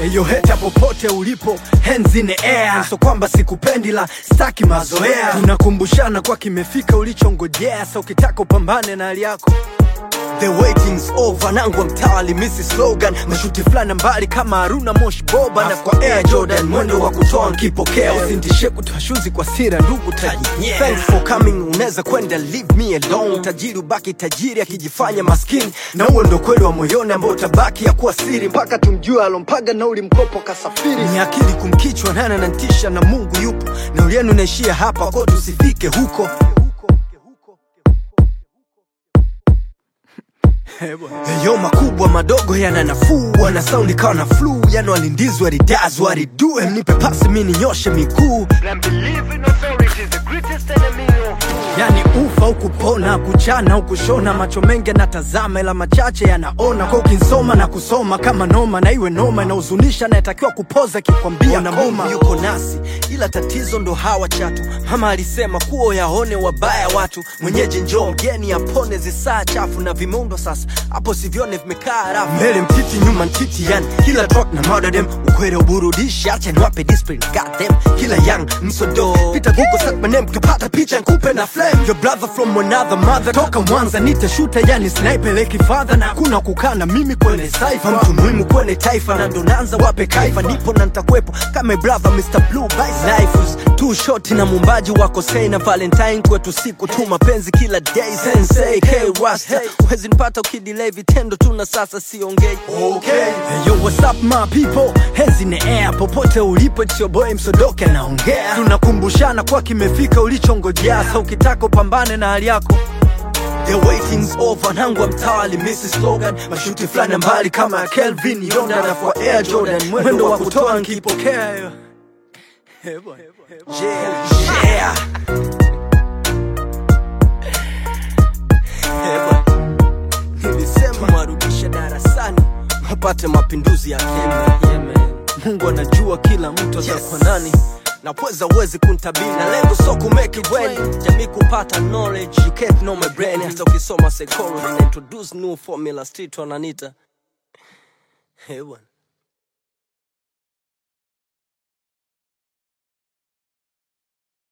Eyo heta popote ulipo, hands in the air. So kwamba sikupendi la staki mazoea, tunakumbushana kwa kimefika ulichongojea. So ukitaka upambane na hali yako The waiting's over, nangwa mtawali misi slogan mashuti fulani mbali kama Haruna Mosh Boba na kwa Air Jordan mwendo wa kutoa nkipokea, usintishe kutoa shuzi kwa sira ndugu taji. Thanks for coming, unaweza kwenda leave me alone. Tajiri ubaki tajiri akijifanya maskini, na huo ndo kweli wa moyoni ambao utabaki ya kuwa siri mpaka tumjue alompaga nauli mkopo kasafiri. Ni akili kumkichwa nana na ntisha na Mungu yupo, na ulienu naishia hapa kwa tusifike huko. Yo makubwa madogo yana nafuu, wana saundi kawa na flu, yani walindizwa ridazwa waridue, mnipe pasi mi ninyoshe miguu, And believe in authority is the greatest enemy of yani ufa au kupona, kuchana au kushona, macho mengi yanatazama ila machache yanaona, kwa ukinsoma na kusoma kama noma, na iwe noma inahuzunisha, nayetakiwa kupoza kikwambia na Mungu yuko nasi, ila tatizo ndo hawa chatu. Mama alisema kuo yaone wabaya watu, mwenyeji njoo mgeni apone zisaa chafu na vimundo sasa hapo sivyone vimekaa rafu mbele mtiti nyuma ntiti yani kila track na murder them ukwere uburudishi acha niwape discipline got them kila young msodo pita google search my name kupata picha nkupe na flame your brother from another mother toka mwanza nite shooter yani sniper leki father na kuna kukaa na mimi kwenye cypher mtu muhimu kwenye taifa na ndo naanza wape kaifa nipo na nitakuwepo kama brother Mr Blue Vice life is too short na mumbaji wako say na valentine kwetu siku tu mapenzi kila day sensei K Rasta huwezi nipata ukidelay vitendo tu na sasa siongei okay. hey, yo what's up my people hands in the air popote ulipo it's your boy msodoke anaongea tunakumbushana kwa kimefika ulichongojea sa ukitaka upambane na hali yako The waiting's over, nangwa mtawali Mrs. Slogan mashuti fulani mbali kama ya Kelvin Yonda na kwa Air Jordan mwendo wa kutoa nkipokea yo. Yeah, yeah. Yeah, boy. Nilisema marudisha darasani wapate mapinduzi ya Kenya. Yeah, man. Mungu anajua kila mtu atakuwa nani na pweza uwezi kuntabiri na lengo so kumake it when jamii kupata knowledge you can't know my brain hata ukisoma psychology na introduce new formula street wananita hey, bwana